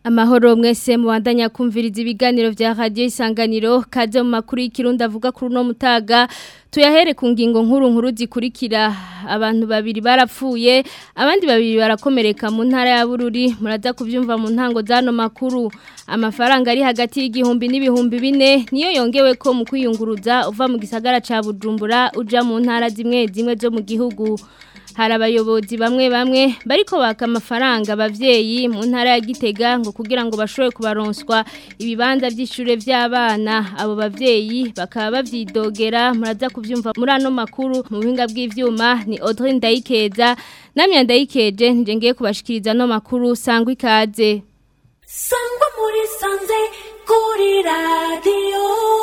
Amahoro mwese mubandanya kumviriza ibiganiro vya radio isanganiro kaze mu makuru y'ikirundi avuga kuri no mutaga tuyahere ku ngingo nkuru nkuru zikurikira abantu babiri barapfuye abandi babiri barakomereka mu ntara ya Bururi muraza kuvyumva mu ntango zano makuru amafaranga ari hagati y'igihumbi n'ibihumbi bine niyo yongewe ko mu kwiyunguruza uva mu gisagara ca Bujumbura uja mu ntara zimwe zimwe zo mu gihugu hari abayobozi bamwe bamwe bariko baka amafaranga abavyeyi mu ntara ya Gitega ngo kugira ngo bashobore kubaronswa ibibanza by'ishure by'abana abo bavyeyi bakaba bavyidogera muraza kuvyumva muri ano makuru mu buhinga bw'ivyuma ni Audrey Ndayikeza namye Ndayikeje nje ngiye kubashikiriza no makuru sangwa ikaze sangwa muri sanze kuri radio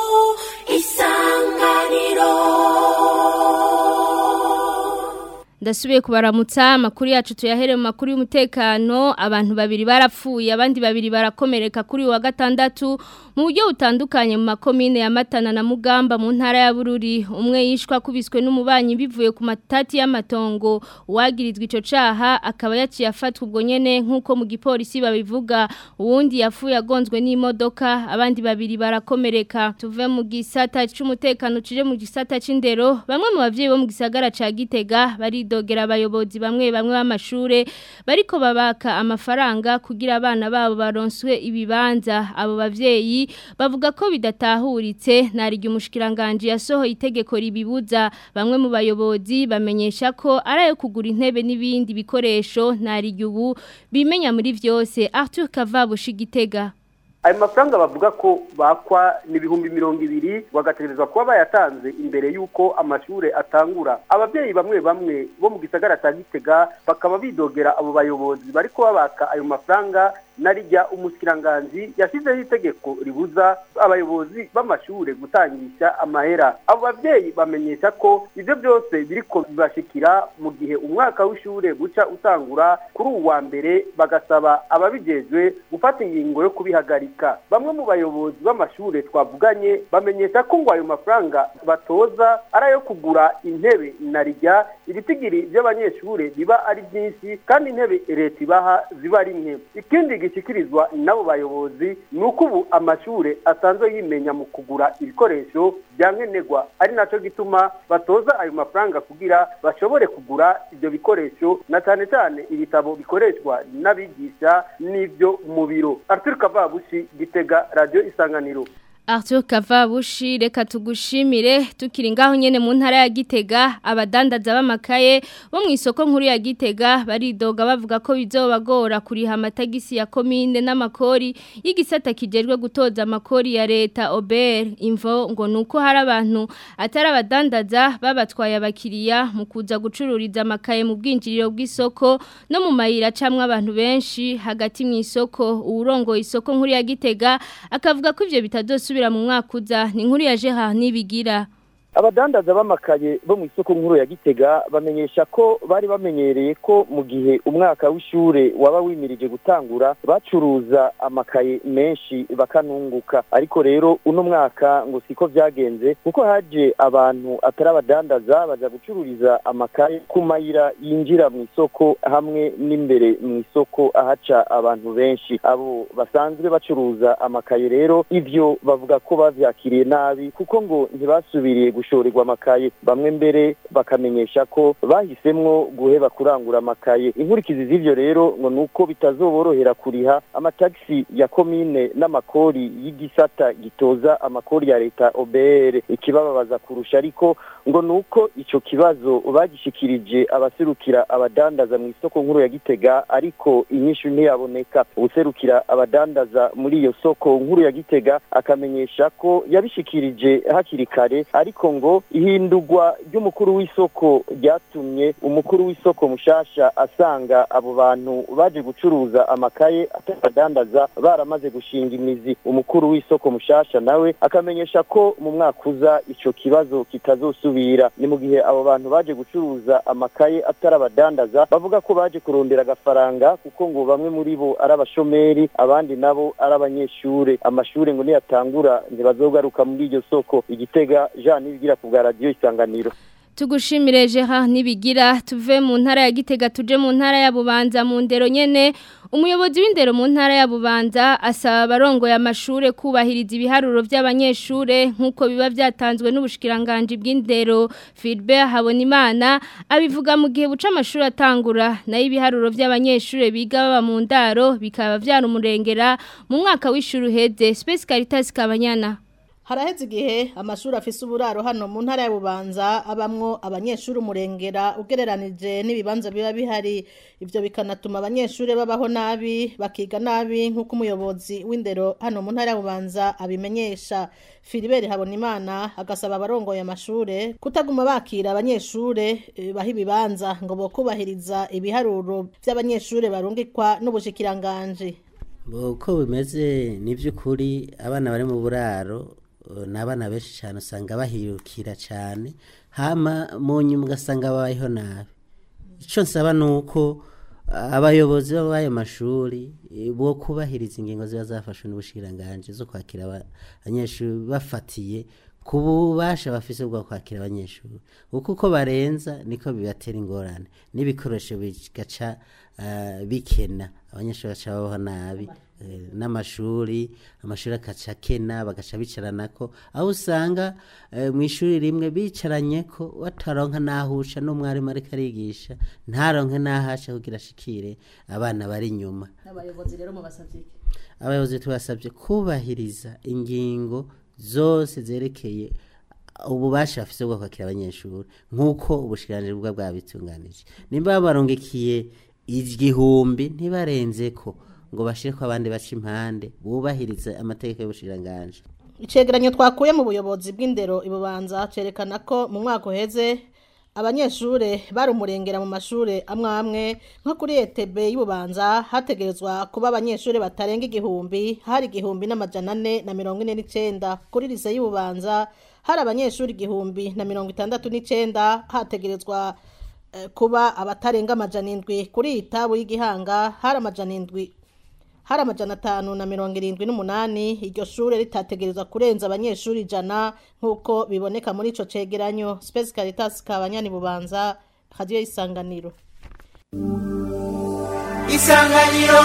isanganiro Ndasubiye kubaramutsa amakuru yacu tuyahere mu makuru y'umutekano abantu babiri barapfuye abandi babiri barakomereka kuri wa gatandatu mu buryo butandukanye mu makomine ya Matana na Mugamba mu ntara ya Bururi umwe yishwa kubiswe n'umubanyi bivuye ku matati y'amatongo uwagirizwa ico caha akaba yaciye afatwa ubwo nyene nkuko mu gipolisi babivuga uwundi yafuye agonzwe n'imodoka abandi babiri barakomereka tuve mu gisata c'umutekano cije mu gisata c'indero bamwe mu bavyeyi bo mu gisagara ca Gitega bari dogera abayobozi bamwe bamwe b'amashure bariko babaka amafaranga kugira abana babo baronswe ibibanza abo bavyeyi bavuga ko bidatahuritse narigi umushikiranganje yasohoye itegeko ribibuza bamwe mu bayobozi bamenyesha ko arayo kugura intebe n'ibindi bikoresho narigi ubu bimenya muri vyose Arthur Kavabushi Gitega ayo mafaranga bavuga ko bakwa ni ibihumbi mirongo ibiri bagategerezwa kuba bayatanze imbere y'uko amashuri atangura ababyeyi bamwe bamwe bo mu gisagara cya gitega bakaba bidogera abo bayobozi bari babaka ayo mafaranga narijya umushyikiranganji yashyizeho itegeko ribuza abayobozi b'amashuri gutangisha amahera abo babyeyi bamenyesha ko ibyo byose biriko bibashikira mu gihe umwaka w'ishuri guca utangura kuri uwu wa mbere bagasaba ababijejwe gufata ingingo yo kubihagarika bamwe mu bayobozi b'amashuri twavuganye bamenyesha ko ngo ayo mafaranga batoza ari ayo kugura intebe narijya ibitigiri by'abanyeshuri biba ari byinshi kandi intebe leta ibaha ziba ari nke ikindi gishyikirizwa n'abo bayobozi ni uko ubu amashuri asanzwe yimenya mu kugura ibikoresho bya nkenerwa ari nacyo gituma batoza ayo mafaranga kugira bashobore kugura ibyo bikoresho na cyane cyane ibitabo bikoreshwa n'abigisha n'ibyo mu biro arthur kavabushi gitega radiyo isanganiro Arthur Kavabushi reka tugushimire tukiri ngaho nyene mu ntara ya Gitega abadandaza b'amakaye bo mu isoko nkuru ya Gitega baridoga bavuga ko bizobagora kuriha amatagisi ya komine n'amakori y'igisata kijejwe gutoza amakori ya leta Ober imvo ngo nuko hari abantu atari abadandaza babatwaye abakiriya mu kuza gucururiza amakaye mu bwinjiriro bw'isoko no mu mayira camwe abantu benshi hagati mu isoko uwurongo isoko nkuru ya Gitega akavuga ko ivyo bitazosubira mu mwaka uza ni inkuru ya Gerard nibigira abadandaza b'amakaye bo mu isoko nkuru ya gitega bamenyesha ko bari bamenyereye ko mu gihe umwaka w'ishure waba wimirije gutangura bacuruza amakaye menshi bakanunguka ariko rero uno mwaka ngo siko vyagenze kuko haje abantu atari abadandaza baja gucururiza amakaye ku mayira yinjira mu isoko hamwe n'imbere mu isoko ahaca abantu benshi abo basanzwe bacuruza amakaye rero ivyo bavuga ko bavyakiriye nabi kuko ngo ntibasubiriye gushorerwa amakaye bamwe mbere bakamenyesha ko bahisemwo guheba kurangura amakaye inkurikizi z'ivyo rero ngo nuko bitazoborohera kuriha amatagisi ya komine n'amakori y'igisata gitoza amakori ya leta OBR ikibababaza kurusha ariko ngo nuko ico kibazo bagishikirije abaserukira abadandaza mu isoko nkuru ya Gitega ariko inyishu ntiyaboneka userukira abadandaza muri iyo soko nkuru ya Gitega akamenyesha ko yabishikirije hakiri kare ariko ngo ihindurwa ry'umukuru w'isoko ryatumye umukuru w'isoko mushasha asanga abo bantu baje gucuruza amakaye atabadandaza baramaze gushinga imizi umukuru w'isoko mushasha nawe akamenyesha ko mu mwaka uza ico kibazo kitazosubira ni mu gihe abo bantu baje gucuruza amakaye atarabadandaza bavuga ko baje kurondera agafaranga kuko ngo bamwe muri bo ari abashomeri abandi nabo ari abanyeshure amashure ngo niyatangura ntibazogaruka muri iryo soko igitega Jean nibigira ku bwa radio isanganiro tugushimire Gerard nibigira tuve mu ntara ya Gitega tuje mu ntara ya Bubanza mu ndero nyene umuyobozi w'indero mu ntara ya Bubanza asaba abarongo ya mashure kubahiriza ibiharuro by'abanyeshure nkuko biba byatanzwe n'ubushikiranganje bw'indero Philbert Habonimana abivuga mu gihe buca amashuri atangura nayo ibiharuro by'abanyeshure biga baba mu ndaro bikaba byarumurengera mu mwaka w'ishuri uheze Space Caritas Kabanyana haraheze igihe amashuri afise uburaro hano mu ntara ya bubanza abamwo abanyeshuri umurengera ugereranije n'ibibanza biba bihari ibyo bikanatuma abanyeshuri babaho nabi bakiga nabi nk'uko umuyobozi w'indero hano mu ntara ya bubanza abimenyesha filiberi habonimana agasaba abarongoye amashure kutaguma bakira abanyeshure eh, baha ibibanza ngo bokubahiriza ibiharuro by'abanyeshure barungikwa n'ubushikiranganje uko bimeze ni by'ukuri abana bari mu buraro eh, ni abana benshi cyane usanga bahirukira cyane hama mu nyuma ugasanga babayeho nabi icyo nsaba ni uko abayobozi b'ayo mashuri eh, bo kubahiriza ingingo ziba zafashwe n'ubushiranganje zo kwakira aba- abanyeshuri bafatiye ku bubasha bafise bwo kwakira abanyeshuri kuko uko barenza niko bibatera ingorane n'ibikoresho bigaca eh, bikena abanyeshuri baca babaho nabi eh, n'amashuri amashuri akaca akena bagaca bicaranako aho usanga eh, mu ishuri rimwe bicaranye ko bataronka n'ahusha n'umwarimu ariko arigisha ntaronke n'ahasha kugira ashikire abana bari inyuma n'abayobozi rero mubasavye iki abayobozi tubasabye kubahiriza ingingo zose zerekeye ububasha bafise bwo kwakira abanyeshuri nk'uko ubushikiranganji bwa bwabitunganije nimba barongekiye igihumbi ntibarenze ko ngo bashire ko abandi baca impande bubahirize amategeko y'ubushikiranganji icegeranyo twakuye mu buyobozi bw'indero ibubanza cerekana ko mu mwaka uheze abanyeshure bari umurengera mu mashure amwe amwe nko kuri ETB y'ububanza hategerezwa kuba abanyeshure batarenga igihumbi hari igihumbi n'amajana ane na mirongo ine n'icenda kuri lise y'ububanza hari abanyeshure igihumbi na mirongo itandatu n'icenda hategerezwa eh, kuba abatarenga amajana indwi kuri iyi tabu y'igihanga hari amajana indwi hari amajana atanu na mirongo irindwi n'umunani iryo shure ritategerezwa kurenza abanyeshuri ijana nk'uko biboneka muri ico cegeranyo Space Caritas Kabanyani Bubanza Radio Isanganiro isanganiro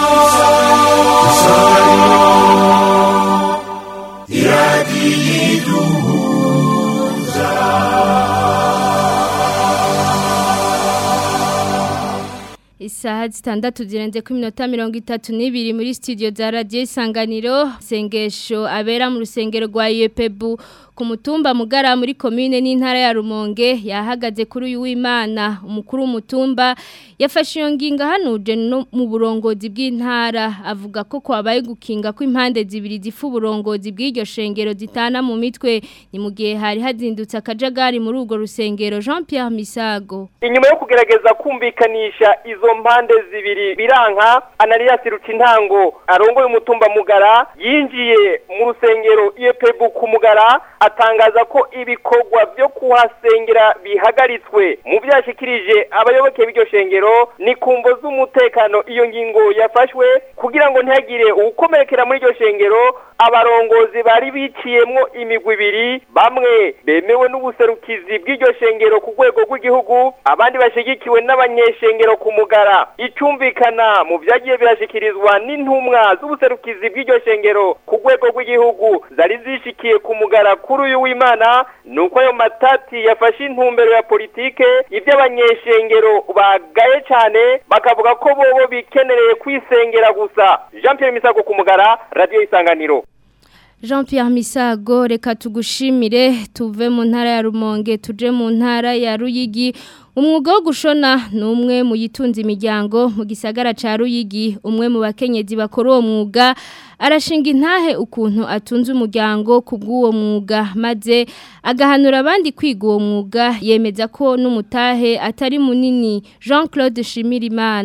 Isaha zitandatu zirenze ku minota mirongo itatu n'ibiri muri studio za radio isanganiro sengesho abera mu rusengero rwa UEPBU ku mutumba mugara muri commune n'intara ya Rumonge yahagaze kuri uyu w'Imana umukuru w'umutumba yafashe iyo nginga hanuje no mu burongozi bw'intara avuga ko kwabaye gukinga ko impande zibiri zifu uburongozi bw'iryo shengero zitana mu mitwe ni mu gihe hari hazindutse akajagari muri urwo rusengero Jean Pierre Misago inyuma yo kugerageza kumvikanisha izo mpande zibiri biranka ananias rucintango arongoye umutumba mugara yinjiye mu rusengero iyepebu ku mugara atangaza ko ibikorwa byo kuhasengera bihagaritswe mu byashikirije abayoboke b'iryo shengero ni kumvo z'umutekano iyo ngingo yafashwe kugira ngo ntihagire uwukomerekera muri iryo shengero abarongozi bari biciyemwo imigwi ibiri bamwe bemewe n'ubuserukizi bw'iryo shengero ku rwego rw'igihugu abandi bashigikiwe n'abanyeshengero ku mugara icyumvikana mu byagiye birashikirizwa n'intumwa z'ubuserukizi bw'iryo shengero ku rwego rw'igihugu zari zishikiye ku mugara kuri uyu w'imana ni uko ayo matati yafashe intumbero ya politike iby'abanyeshengero bagaye cyane bakavuga ko bobo bikenereye kwisengera gusa jean Pierre misago ku mugara radiyo isanganiro Jean Pierre Misago reka tugushimire tuve mu ntara ya Rumonge tuje mu ntara ya Ruyigi umwuga wo gushona ni umwe mu yitunze imiryango mu gisagara ca Ruyigi umwe mu bakenyezi bakora uwo mwuga arashinga intahe ukuntu atunze umuryango ku bw'uwo mwuga maze agahanura abandi kwiga uwo mwuga yemeza ko n'umutahe atari munini Jean Claude Shimirimana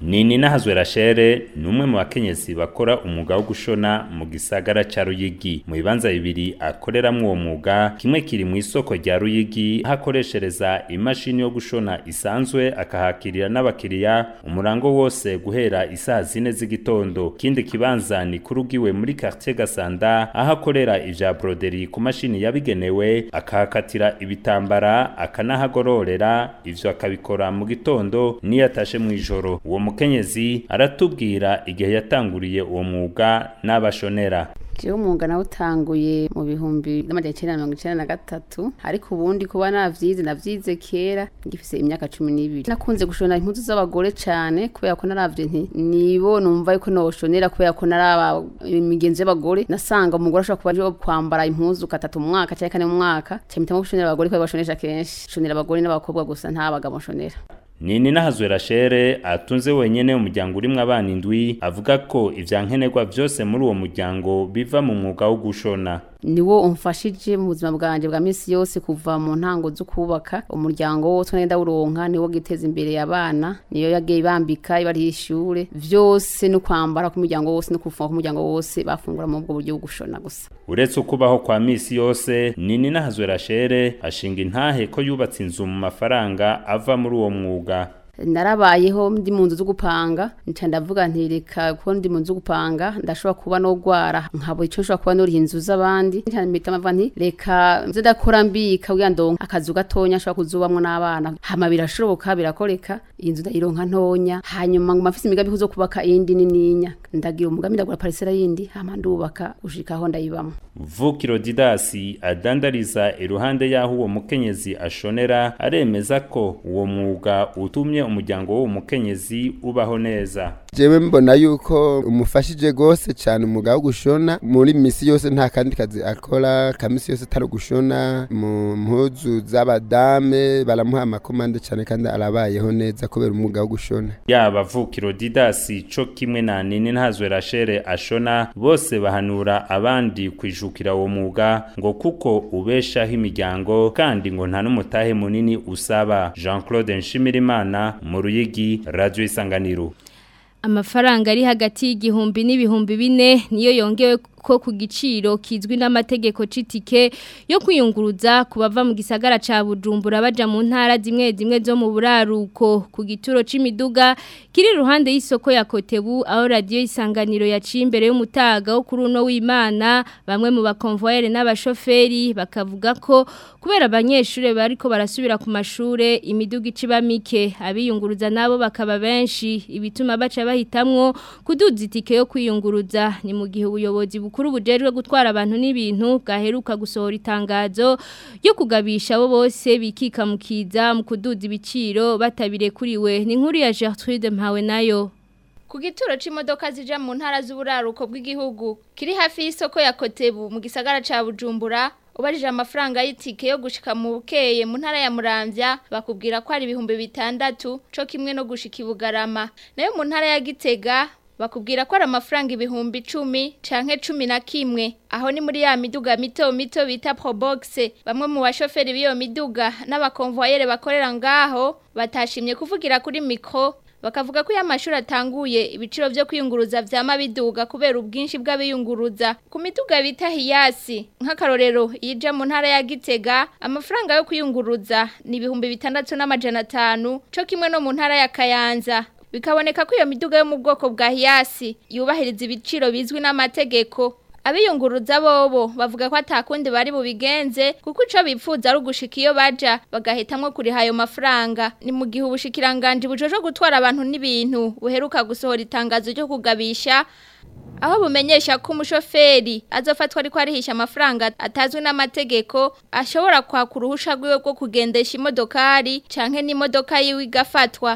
Nini nahazwe Rachere ni umwe mu bakenyezi bakora umwuga wo gushona mu gisagara ca Ruyigi mu bibanza bibiri akoreramwo uwo mwuga kimwe kiri mu isoko rya Ruyigi hakoreshereza imashini yo gushona isanzwe akahakirira n'abakiriya umurango wose guhera isaha zine z'igitondo kindi kibanza ni kurugiwe muri quartier Gasanda aho akorera ivya broderi ku mashini yabigenewe akahakatira ibitambara akanahagororera ivyo akabikora mu gitondo niyo atashe mu ijoro uwo mukenyezi aratubwira igihe yatanguriye uwo mwuga n'abashonera jewe umwuga nawutanguye mu bihumbi n'amajana icenda na mirongo icenda na gatatu ariko ubundi kuba navyize navyize kera ngifise imyaka cumi n'ibiri nakunze gushona impuzu z'abagore cane kubera ko naravye nti nibo numva yuko noshonera kubera ko naraba imigenzo y'abagore nasanga umugore ashobora kuba aje kwambara impuzu gatatu mu mwaka canke kane mu mwaka camitamwo gushonera abagore kubera bashonesha kenshi shonera abagore n'abakobwa gusa nta bagabo nshonera Nini nahazwe Rachere atunze wenyene umuryango urimwo abana indwi avuga ko ivyankenerwa vyose muri uwo muryango biva mu mwuga wo gushona niwo umfashije mu buzima bwanje bwa misi yose kuva mu ntango zo kubaka umuryango wose nagenda uronka niwo giteza imbere abana niyo yagiye bambika ibari ishure vyose no kwambara ku muryango wose no kufunga ku muryango wose bafungura mu bwo buryo bwo gushona gusa uretse ukubaho kwa misi yose Nini nahazwe Rachere ashinga intahe ko yubatse inzu mu mafaranga ava muri uwo mwuga narabayeho ndi mu nzu zo gupanga nca ndavuga nti reka ko ndi mu nzu zo gupanga ndashobora kuba no gwara nkabo ico nshobora kuba nori inzu z'abandi nca mpita mavuga nti reka nze ndakora mbika kugira ndonka akazu gatonya nshobora kuzubamwo n'abana hama birashoboka birakoreka iyi nzu ndayironka ntonya hanyuma ngo mafise imigambi kuzo kubaka iyindi nininya ndagira umugambi ndagura parisera yindi hama ndubaka gushika aho ndayibamwo Vukiro Didasi adandariza iruhande yaho uwo mukenyezi ashonera aremeza ko uwo mwuga utumye umuryango w'uwo mukenyezi ubaho neza jewe mbona yuko umufashije gose cyane umwuga wo gushona muri misi yose nta kandi kazi akora kamisi yose atari gushona mu mpuzu z'abadame baramuha amakomande cyane kandi arabayeho neza kubera umwuga wo gushona yaba Vukiro Didasi co kimwe na Nini ntazwe Rachere ashona bose bahanura abandi kwijukira uwo mwuga ngo kuko ubeshaho imiryango kandi ngo nta n'umutahe munini usaba Jean-Claude Nshimirimana mu Ruyigi Radio Isanganiro amafaranga ari hagati y'igihumbi n'ibihumbi bine niyo yongewe ko ku giciro kizwi n'amategeko c'itike yo kwiyunguruza ku bava mu gisagara ca Bujumbura baja mu ntara zimwe zimwe zo mu buraruko ku gituro c'imiduga kiri ruhande y'isoko ya Kotebu aho radio isanganiro yaciye imbere y'umutaga wo kuri uno w'Imana bamwe mu bakonvoyere n'abashoferi bakavuga ko kubera abanyeshure bariko barasubira ku mashure imiduga iciba mike abiyunguruza nabo bakaba benshi ibituma baca bahitamwo kuduza itike yo kwiyunguruza ni mu gihe ubuyobozi bukuru bujejwe gutwara abantu n'ibintu bwaheruka gusohora itangazo ryo kugabisha abo bose bikika mukiza mu kuduza ibiciro batabirekuriwe ni nkuru ya Gertrude Mpawe nayo ku gituro c'imodoka zija mu ntara z'uburaruko bw'igihugu kiri hafi y'isoko ya Kotebu mu gisagara ca Bujumbura ubajije amafaranga y'itike yo gushika mu bukeye mu ntara ya Muramvya bakubwira ko ari ibihumbi bitandatu co kimwe no gushika ibugarama nayo mu ntara ya Gitega bakubwira ko ari amafaranga ibihumbi icumi canke cumi na kimwe aho ni muri ya miduga mito mito bita probox bamwe mu bashoferi b'iyo miduga n'abakonvoyere bakorera ngaho batashimye kuvugira kuri mikro bakavuga ko iyo amashuri atanguye ibiciro byo kwiyunguruza vyama biduga kubera ubwinshi bw'abiyunguruza ku miduga bita hiyasi nk'akarorero ija mu ntara ya Gitega amafaranga yo kwiyunguruza ni ibihumbi bitandatu n'amajana atanu co kimwe no mu ntara ya Kayanza bikaboneka ko iyo miduga yo mu bwoko bwa hiyasi yubahiriza ibiciro bizwi n'amategeko abiyunguruza bobo bavuga ko atakundi bari bubigenze kuko ico bipfuza ari ugushika iyo baja bagahitamwo kuriha ayo mafaranga ni mu gihe ubushikiranganje bujojo gutwara abantu n'ibintu buheruka gusohora itangazo ryo kugabisha aho bumenyesha ko umushoferi azofatwa ariko arihisha amafaranga atazwi n'amategeko ashobora kwaka uruhusha rwiwe rwo kugendesha imodokari canke n'imodoka yiwe igafatwa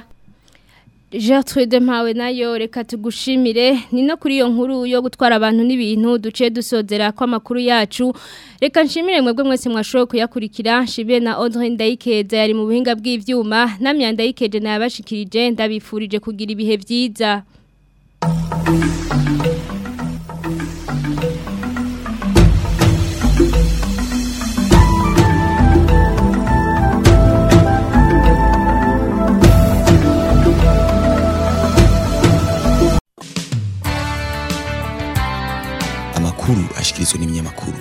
Gertrude mpawe nayo reka tugushimire ni no kuri iyo nkuru yo gutwara abantu n'ibintu duce dusozera ko amakuru yacu reka nshimire mwebwe mwese mwashoboye kuyakurikira nshimire na Audrey Ndayikeza yari mu buhinga bw'ivyuma na Myanda Yikeje na yabashikirije ndabifurije kugira ibihe vyiza amakuru ashikirizwa n'ibinyamakuru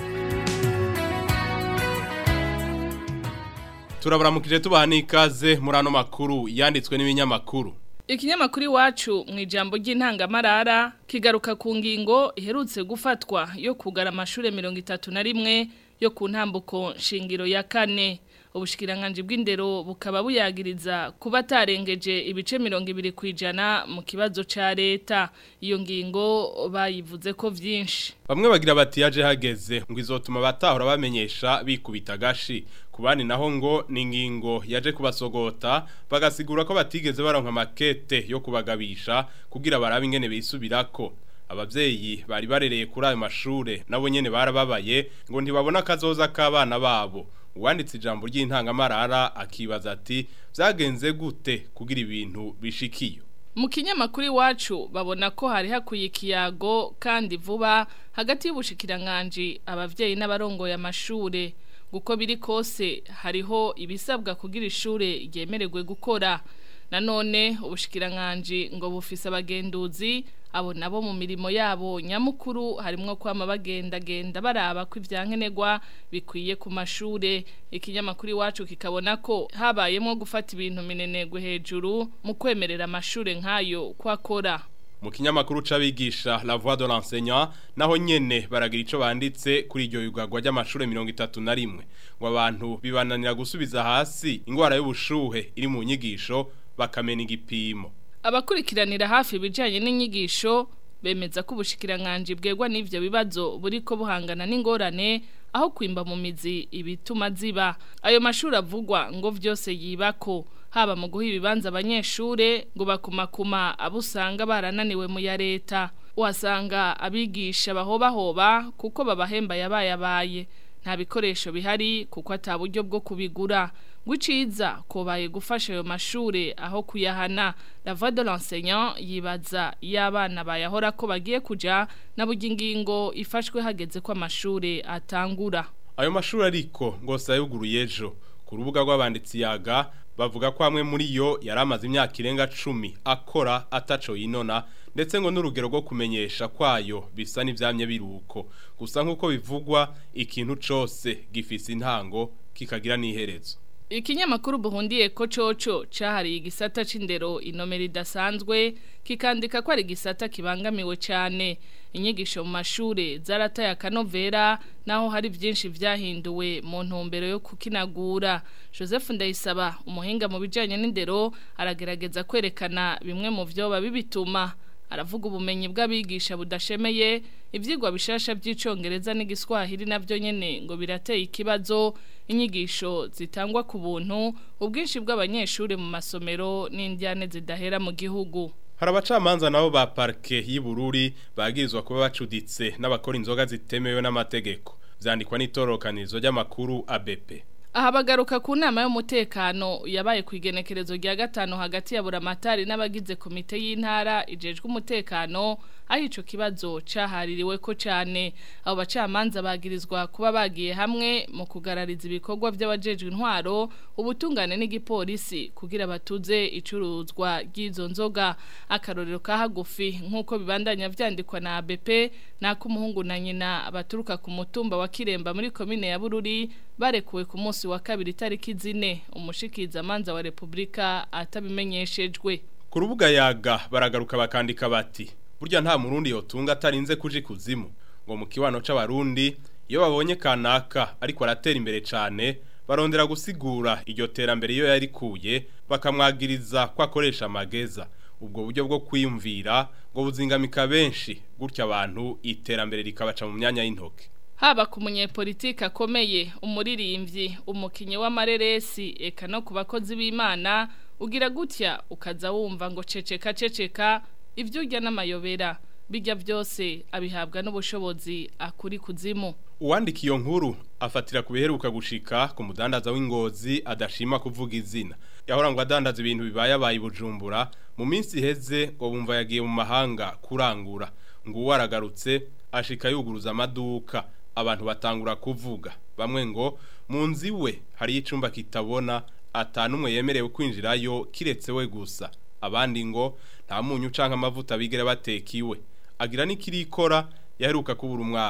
turaburamukije tubaha n'ikaze muri ano makuru yanditswe n'ibinyamakuru Ikinyamakuru iwacu mu ijambo ry'intangamarara kigaruka ku ngingo iherutse gufatwa yo kugara amashure mirongo itatu na rimwe yo ku ntambuko shingiro ya kane ubushikiranganje bw'indero bukaba buyagiriza kuba atarengeje ibice mirongo ibiri ku ijana mu kibazo ca leta iyo ngingo bayivuze ko vyinshi bamwe bagira bati yaje hageze ngo izotuma batahora bamenyesha bikubita gashi ku bandi naho ngo ni ingingo yaje kubasogota bagasigura ko batigeze baronka makete yo kubagabisha kugira barabe ingene bisubirako abavyeyi bari barereye kuri ayo mashure nabo nyene barababaye ngo ntibabona kazoza k'abana babo uwanditse ijambo ry'intangamarara akibaza ati vyagenze gute kugira ibintu bishikiyo mu kinyamakuru iwacu babona ko hari hakwiye ikiyago kandi vuba hagati y'ubushikiranganje abavyeyi n'abarongoye amashure guko biri kose hariho ibisabwa kugira ishure ryemererwe gukora nanone ubushikiranganje ngo bufise abagenduzi abo nabo mu mirimo yabo nyamukuru harimwo kwama bagendagenda baraba ko ivyankenerwa bikwiye ku mashure ikinyamakuru iwacu kikabona ko habayemwo gufata ibintu minenegwe hejuru mu kwemerera amashure nk'ayo kwakora mu kinyamakuru c'abigisha la voix de l'enseignant naho nyene baragira ico banditse kuri iryo yugagwa ry'amashure 31 ngo abantu bibananira gusubiza hasi ingwara y'ubushuhe iri mu nyigisho bakamena igipimo abakurikiranira hafi ibijanye n'inyigisho bemeza ko ubushikiranganje bwegwa n'ivyo bibazo buriko buhangana n'ingorane aho kwimba mu mizi ibituma ziba ayo mashuri avugwa ngo vyose yibako haba mu guha ibibanza abanyeshure ngo bakumakuma abo usanga barananiwe mu ya leta uhasanga abigisha bahobahoba kuko babahemba yabayabaye nta bikoresho bihari kuko ata buryo bwo kubigura gwiciza kobaye gufasha ayo mashure aho kuyahana la voix de l'enseignant yibaza y'abana bayahora ko bagiye kuja na buryo ingingo ifashwe hageze ko amashure atangura ayo mashuri ariko ngo sayuguruye ejo ku rubuga rw'abanditsi yaga bavuga ko amwe muri yo yari amaze imyaka irenga cumi akora ataco yinona ndetse ngo n'urugero rwo kumenyesha kwayo bisa n'ivyamye biruko gusa nk'uko bivugwa ikintu cose gifise intango kikagira n'iherezo Ikinyamakuru buhundiye ko coco cahariye igisata c'indero inomero idasanzwe kikandika ko ari igisata kibangamiwe cyane inyigisho mu mashure zarataye akanovera naho hari byinshi vyahinduwe mu ntumbero yo kukinagura Joseph Ndayisaba umuhinga mu bijanye n'indero aragerageza kwerekana bimwe mu vyo babibituma aravuga ubumenyi bw'abigisha budashemeye ivyigwa bishasha by'icongereza n'igiswahili navyo nyene ngo birateye ikibazo inyigisho zitangwa ku buntu ubwinshi bw'abanyeshuri mu masomero n'indyane zidahera mu gihugu hari abacamanza nabo ba parke y'Ibururi bagirizwa kuba bacuditse n'abakora inzoga zitemewe n'amategeko vyandikwa n'itorokanizo ry'amakuru ABP aha bagaruka ku nama y'umutekano yabaye ku igenekerezo rya gatanu hagati ya buramatari n'abagize komite y'intara ijejwe umutekano aho ico kibazo cahaririwe ko cane abo bacamanza bagirizwa kuba bagiye hamwe mu kugarariza ibikorwa by'abajejwe intwaro ubutungane n'igipolisi kugira batuze icuruzwa ry'izo nzoga akarorero ka hagufi nk'uko bibandanya vyandikwa na ABP nako umuhungu na nyina baturuka ku mutumba wa Kiremba muri komine ya Bururi barekuwe ku munsi wa kabiri tariki zine umushikiza manza wa Republika atabimenyeshejwe ku rubuga yaga baragaruka bakandika bati burya nta murundi yotunga atarinze kuji kuzimu ngo mu kibano c'abarundi iyo babonye kanaka ariko aratera imbere cane barondera gusigura iryo terambere iyo yarikuye bakamwagiriza ko akoresha amageza ubwo buryo bwo kwiyumvira ngo buzingamika benshi gutya abantu iterambere rikabaca mu myanya y'intoke haba ku munyepolitike akomeye umuririmbyi umukinnyi w'amareresi eka no ku bakozi b'imana ugira gutya ukaza wumva ngo ceceka ceceka ibyo urya n'amayobera bijya byose abihabwa n'ubushobozi akuri kuzimu uwandika iyo nkuru afatira ku biheruka gushika ku mudandaza w'ingozi adashima kuvuga izina yahora ngo adandaza ibintu bibaye abaye bujumbura mu minsi iheze ngo bumva yagiye mu mahanga kurangura ngo uwo aragarutse ashika yuguruza amaduka abantu batangura kuvuga bamwe ngo mu nzu iwe hariyo icumba kitabona atanumwe yemerewe kwinjirayo kiretse we gusa abandi ngo nta munyu canke amavuta bigere bateka iwe agira n'ikirikora yaheruka kubura umwana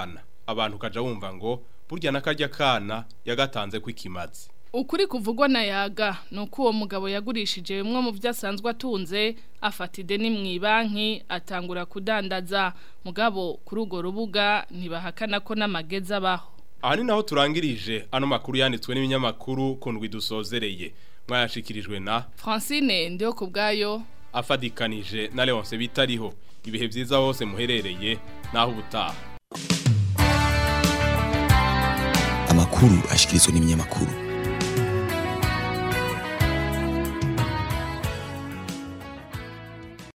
abantu kaja wumva ngo burya nakarya kana yagatanze kwikimazi Ukuri kuvugwa na yaga nuko uwo mugabo yagurishije bimwe mu byo asanzwe atunze afata ideni mu banki atangura kudandaza mugabo kuri urwo rubuga ntibahakana ko n'amagezi abaho aha ni naho turangirije ano makuru yanditswe n'ibinyamakuru kundwi dusozereye mwayashikirijwe na Francine ndiyo ku bwayo afadikanije na Leonce bitariho ibihe byiza hose muherereye naho ubutaha amakuru ashikirizwa n'ibinyamakuru